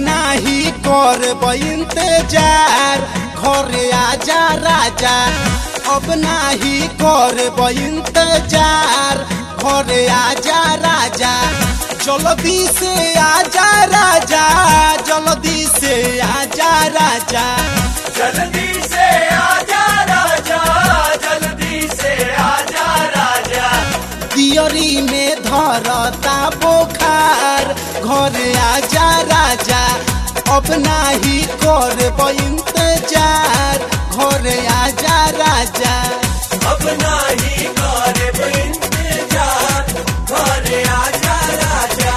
नाही करब इंतजार घरे आजा राजा अब नाही करब इंतजार घरे आजा राजा जल्दी से आजा राजा जल्दी से आजा राजा जल्दी से आजा राजा जल्दी से आजा राजा दियरी में धरता बोखार घरे आजा राजा अब नाही करब इंतजार घरे आजा राजा अब नाही करे इंतजार घरे आजा राजा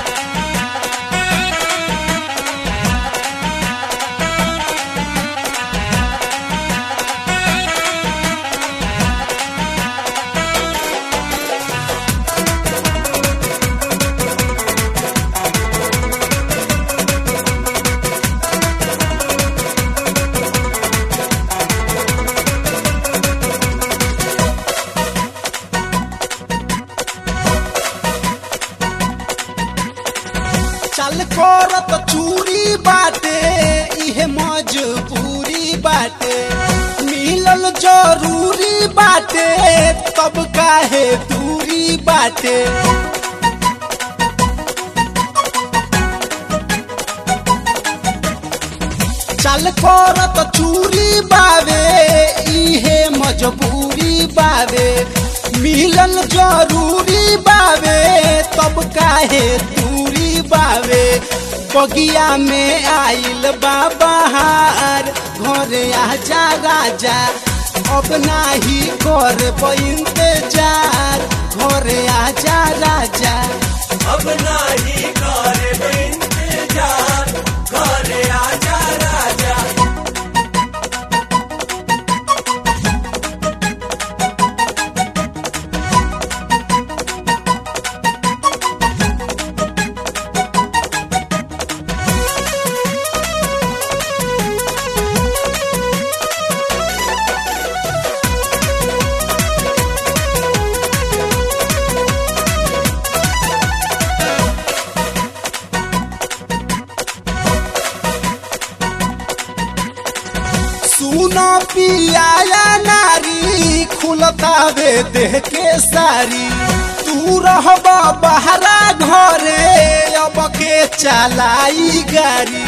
चल करत चूरी बाटे इहे मजबूरी बाटे मिलल जरूरी बाटे तब काहे दूरी बाटे चल करत चूरी बावे इहे मजबूरी बावे मिलल जरूरी बावे तब काहे दूरी बावे बगिया में आइल बाबहार घरे आजा राजा अब नाही कर इंतजार घरे आजा राजा अब नाही करे इंतजार घरे आजा राजा सुनो पियाया नारी खुलतावे देह के सारी तू रहब बहरा घरे अब के चलाई गाड़ी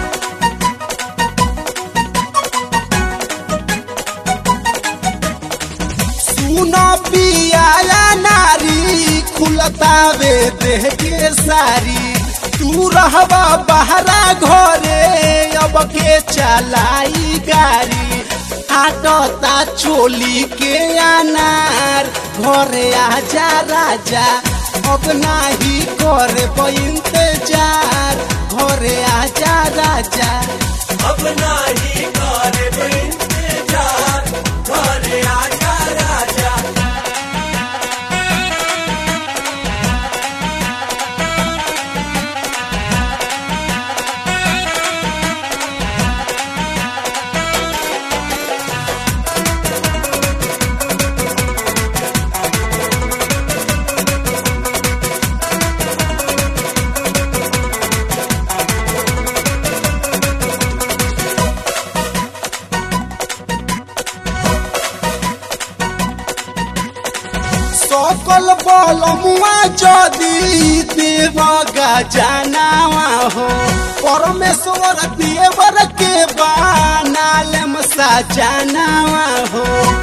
सुनो पियाया नारी खुलतावे देह के सारी तू रहबा बहरा घरे अब के चलाई गाड़ी आटता चोली के अनार घरे आजा राजा अब नाही करे इंतजार घरे आजा राजा अब नाही करे इंतजार घरे आजा राजा सकल बल मुआ जदी देव गजनावा हो परमेश्वर देवर के बानालम सजनावा हो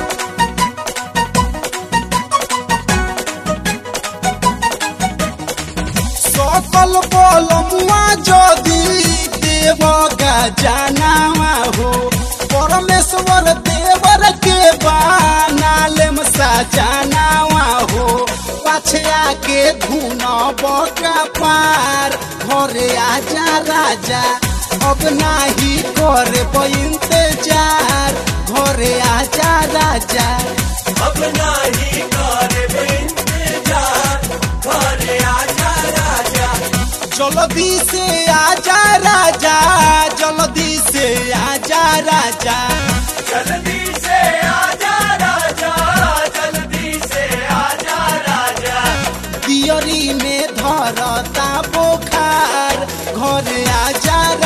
सकल बल मुआ जदी देव गजनावा हो परमेश्वर देवर के बानालम सजनावा हो पछया के धुन बका पार घरे आजा राजा अब नाही करे इंतजार घरे आजा राजा अब नाही करे इंतजार घरे आजा राजा जल्दी से आजा राजा जल्दी से आजा राजा जल्दी से आजा राजा जल्दी से आजा राजा दियरी में धरता बोखार घर आजा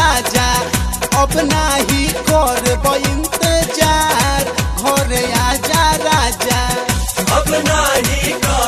अब नाही करब इंतजार घरे आजा राजा अब नाही कर